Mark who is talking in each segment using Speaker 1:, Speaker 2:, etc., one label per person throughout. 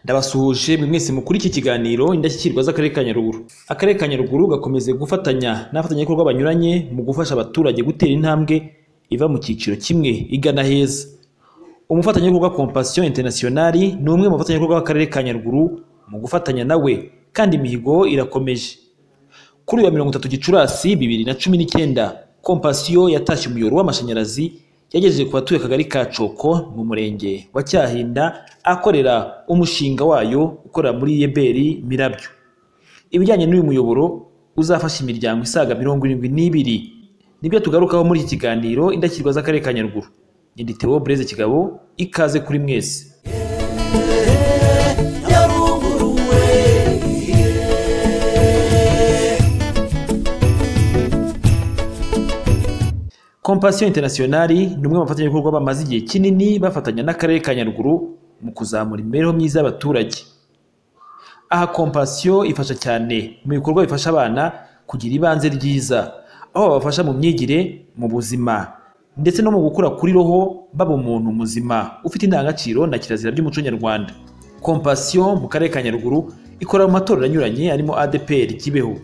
Speaker 1: twasuhuje mwese mukuri iki kiganiro indashyikirwa z'akarere ka Nyaruguru akarere ka Nyaruguru gakomeje gufatanya n'abafatanyabikorwa banyuranye mu gufasha abaturage gutera intambwe iva mu cyiciro kimwe igana heza umufatanyabikorwa Compassion International ni umwe mu bafatanyabikorwa b'akarere ka Nyaruguru mu gufatanya nawe kandi imihigo irakomeje kuri uyu wa mirongo itatu gicurasi bibiri na cumi n'icyenda Compassion yatashye umuyoboro w'amashanyarazi yagejeje ku batuye akagari ka Coko mu murenge wa Cyahinda akorera umushinga wayo ukorera muri Yeberi Mirabyo ibijyanye n'uyu muyoboro uzafasha imiryango isaga mirongo irindwi n'ibiri nibyo tugarukaho muri iki kiganiro indashyikirwa z'akarere ka Nyaruguru ni Theo Blaise Kigabo ikaze kuri mwese Compassion International ni umwe mu bafatanyabikorwa bamaze igihe kinini bafatanya n'akarere ka Nyaruguru mu kuzamura imibereho myiza y'abaturage. Aha Compassion ifasha cyane mu bikorwa bifasha abana kugira ibanze ryiza, aho babafasha mu myigire, mu buzima ndetse no mu gukura kuri roho baba umuntu muzima ufite indangagaciro na kirazira by'umuco nyarwanda. Compassion mu karere ka Nyaruguru ikora mu matorero anyuranye arimo ADPR Kibeho,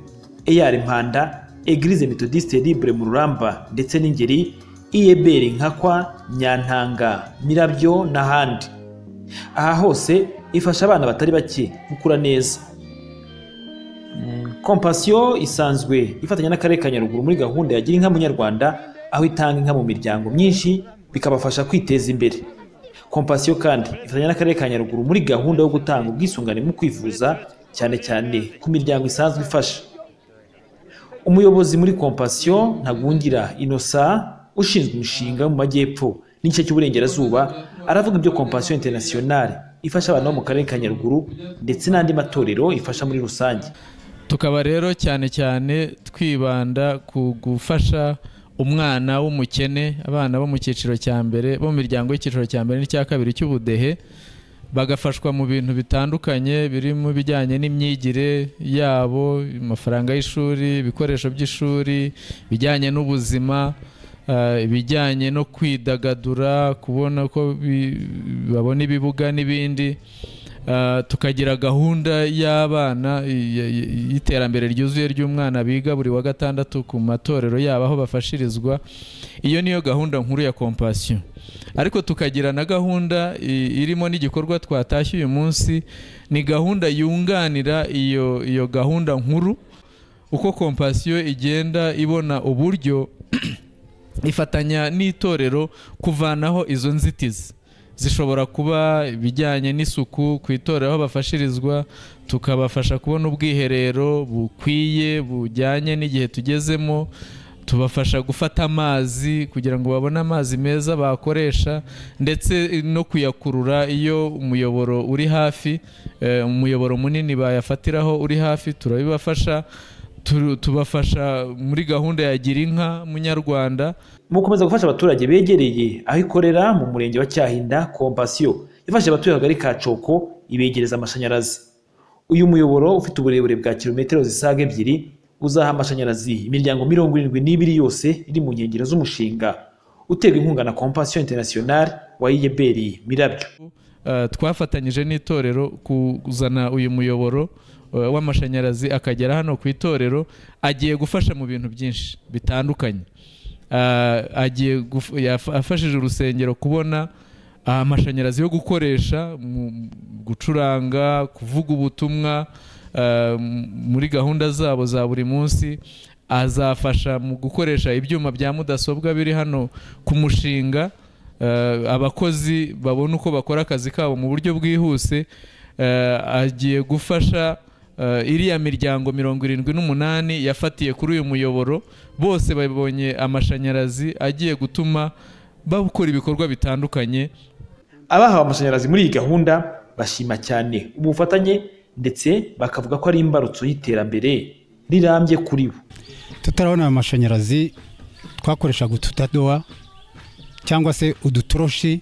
Speaker 1: EAR Mpanda, Eglise Methodiste Libre mu Ruramba ndetse n'Ingeri, Iyeberi Nkakwa, Nyantanga, Mirabyo n'ahandi. Aha hose ifasha abana batari bake gukura neza. Compassion isanzwe ifatanya n'Akarere ka Nyaruguru muri gahunda ya Gira inka Munyarwanda aho itanga inka mu miryango myinshi bikabafasha kwiteza imbere. Compassion kandi ifatanya n'Akarere ka Nyaruguru muri gahunda yo gutanga ubwisungane mu kwivuza cyane cyane ku miryango isanzwe ifasha. umuyobozi muri Compassion Ntagungira Innocent ushinzwe umushinga mu majyepfo n'igice cy'uburengerazuba aravuga ibyo Compassion International ifasha abantu bo mu karere ka Nyaruguru ndetse n'andi matorero ifasha muri rusange
Speaker 2: tukaba rero cyane cyane twibanda ku gufasha umwana w'umukene abana bo mu cyiciro cya mbere bo mu miryango y'icyiciro cya mbere n'icya kabiri cy'ubudehe bagafashwa mu bintu bitandukanye birimo ibijyanye n'imyigire yabo amafaranga y'ishuri ibikoresho by'ishuri ibijyanye n'ubuzima ibijyanye no kwidagadura kubona ko babona ibibuga n'ibindi tukagira gahunda y'abana y'iterambere ryuzuye ry'umwana biga buri wa gatandatu ku matorero yabo aho bafashirizwa iyo niyo gahunda nkuru ya kompasiyo ariko tukagira na gahunda irimo n'igikorwa twatashye uyu munsi ni gahunda yunganira iyo iyo gahunda nkuru uko kompasiyo igenda ibona uburyo ifatanya n'itorero kuvanaho izo nzitizi zishobora kuba ibijyanye n'isuku ku itorero aho bafashirizwa tukabafasha kubona ubwiherero bukwiye bujyanye n'igihe tugezemo tubafasha gufata amazi kugira ngo babone amazi meza bakoresha ndetse no kuyakurura iyo umuyoboro uri hafi umuyoboro munini bayafatiraho uri hafi turabibafasha tubafasha muri gahunda ya gira inka munyarwanda
Speaker 1: mu gukomeza gufasha abaturage begereye aho ikorera mu murenge wa cyahinda kompasiyo ifasha abatuye akagari ka coko ibegereza amashanyarazi uyu muyoboro ufite uburebure bwa kilometero zisaga ebyiri uzaha amashanyarazi imiryango mirongo irindwi n'ibiri yose iri mu nkengero z'umushinga uterwa inkunga na Compassion International wa Iyeberi Mirabyo
Speaker 2: twafatanyije n'itorero kuzana uyu muyoboro w'amashanyarazi akagera hano ku itorero agiye gufasha mu bintu byinshi bitandukanye agiye afashije urusengero kubona amashanyarazi yo gukoresha gucuranga kuvuga ubutumwa muri gahunda zabo za buri munsi azafasha mu gukoresha ibyuma bya mudasobwa biri hano ku mushinga abakozi babona uko bakora akazi kabo mu buryo bwihuse agiye gufasha iriya miryango mirongo irindwi n'umunani yafatiye kuri uyu muyoboro bose babonye amashanyarazi agiye gutuma bakora ibikorwa bitandukanye
Speaker 1: abahawe amashanyarazi muri iyi gahunda bashima cyane ubufatanye ndetse bakavuga ko ari imbarutso y'iterambere rirambye kuri bo
Speaker 3: tutarabona amashanyarazi twakoreshaga ututadowa cyangwa se udutoroshi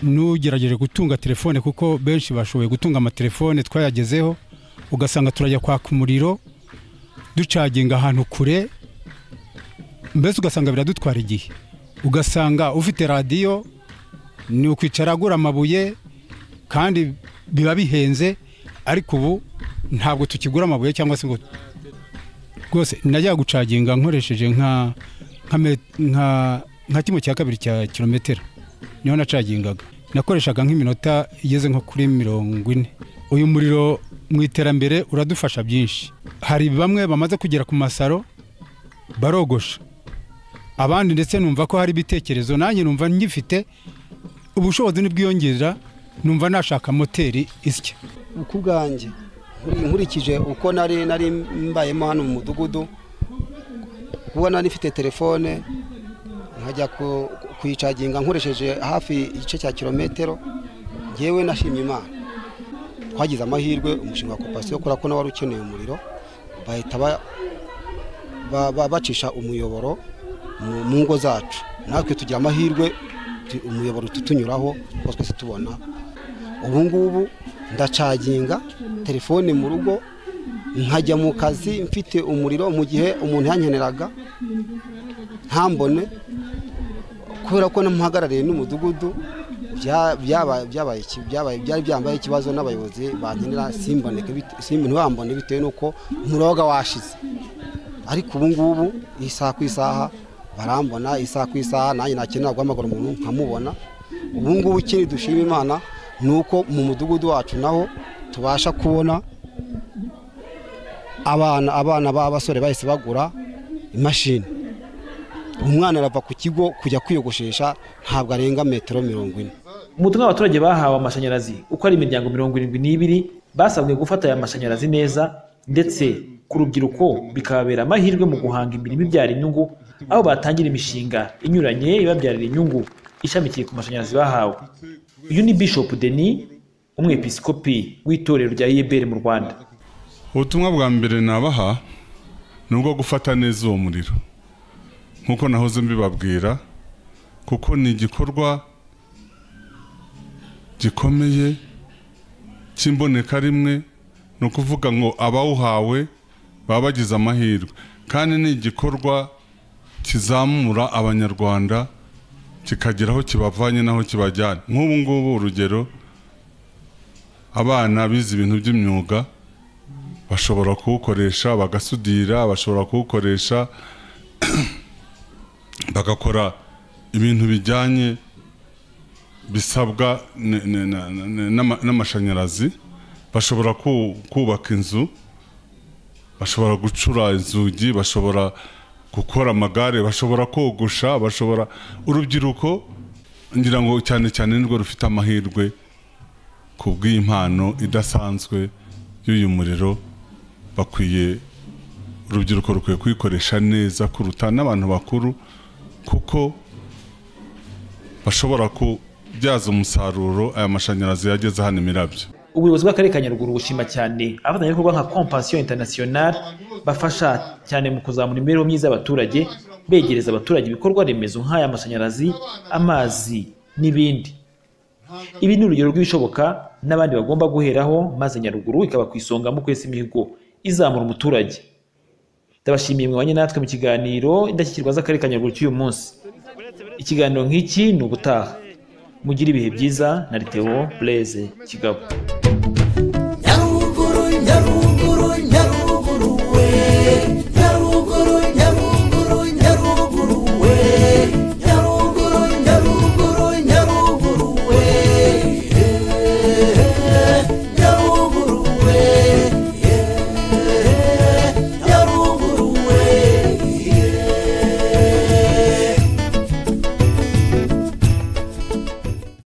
Speaker 3: n'ugerageje gutunga telefone kuko benshi bashoboye gutunga amatelefone twayagezeho ugasanga turajya kwaka umuriro ducaginga ahantu kure mbese ugasanga biradutwara igihe ugasanga ufite radiyo ni ukwicara agura amabuye kandi biba bihenze ariko ubu ntabwo tukigura amabuye cyangwa se ngo rwose najya gucaginga nkoresheje nka nka me- nka- nka kimwe cya kabiri cya kilometero niho nacagingaga nakoreshaga nk'iminota igeze nko kuri mirongo ine uyu muriro mu iterambere uradufasha byinshi hari bamwe bamaze kugera ku masaro barogosha abandi ndetse numva ko hari ibitekerezo nanjye numva ngifite ubushobozi ntibwiyongera numva nashaka moteri isya
Speaker 4: ku bwanjye nkurikije uko nari nari mbayemo hano mu mudugudu kuba nari mfite telefone nkajya ku- kuyicaginga nkoresheje hafi igice cya kilometero ngewe nashimye imana twagize amahirwe umushinga wa kopasiyo kubera ko nawe wari ukeneye umuriro bahita ba- ba- ba- bacisha umuyoboro mu- mu ngo zacu natwe tugira amahirwe tu- umuyoboro ututunyuraho kuko twese tubona ubu ngubu ndacaginga telefone mu rugo nkajya mu kazi mfite umuriro mu gihe umuntu yankeneraga ntambone kubera ko namuhagarariye n'umudugudu bya- byaba- byabaye iki- byabaye- byari byambaye ikibazo n'abayobozi bankenera simboneke bite- simbo- ntibambone bitewe n'uko umuriro wabaga washize ariko ubu ngubu isaha ku isaha barambona isaha ku isaha nanjye nakenera guhamagara umuntu nkamubona ubu ngubu ikindi dushima imana ni uko mu mudugudu wacu naho tubasha kubona abana abana b'abasore bahise bagura imashini umwana arava ku kigo kujya kwiyogoshesha ntabwo arenga metero mirongo ine
Speaker 1: ubutumwa abaturage bahawe amashanyarazi uko ari imiryango mirongo irindwi n'ibiri basabwe gufata aya mashanyarazi neza ndetse ku rubyiruko bikababera amahirwe mu guhanga imirimo ibyara inyungu aho batangira imishinga inyuranye ibabyarira inyungu ishamikiye ku mashanyarazi bahawe uyu ni bishop denis umwepiskopi w'itorero rya iyeberi mu rwanda
Speaker 5: ubutumwa bwa mbere nabaha ni ubwo gufata neza uwo muriro nk'uko nahoze mbibabwira kuko ni igikorwa gikomeye cy'imboneka rimwe ni ukuvuga ngo abawuhawe baba bagize amahirwe kandi ni igikorwa kizamura abanyarwanda kikagera aho kibavanye n'aho kibajyana nk'ubu ngubu urugero abana bize ibintu by'imyuga bashobora kuwukoresha bagasudira bashobora kuwukoresha bagakora ibintu bijyanye bisabwa n- n- na- na- na- n'ama- n'amashanyarazi bashobora ku- kubaka inzu bashobora gucura inzugi bashobora gukora amagare bashobora kogosha bashobora urubyiruko ngira ngo cyane cyane nirwo rufite amahirwe ku bw'iyi mpano idasanzwe y'uyu muriro bakwiye urubyiruko rukwiye kuyikoresha neza kuruta n'abantu bakuru kuko bashobora kubyaza umusaruro aya mashanyarazi yageze hano imirabyo
Speaker 1: ubuyobozi bw'akarere ka Nyaruguru bushima cyane abafatanyabikorwa nka Compassion International bafasha cyane mu kuzamura imibereho myiza y'abaturage begereza abaturage ibikorwa remezo nk'aya mashanyarazi amazi n'ibindi ibi ni urugero rw'ibishoboka n'abandi bagomba guheraho maze Nyaruguru ikaba ku isonga mu kwesa imihigo izamura umuturage ndabashimiye mwabanye natwe mu kiganiro indashyikirwa z'akarere ka Nyaruguru cy'uyu munsi ikiganiro nk'iki ni ubutaha mugire ibihe byiza na Liteo Blaise Kigabo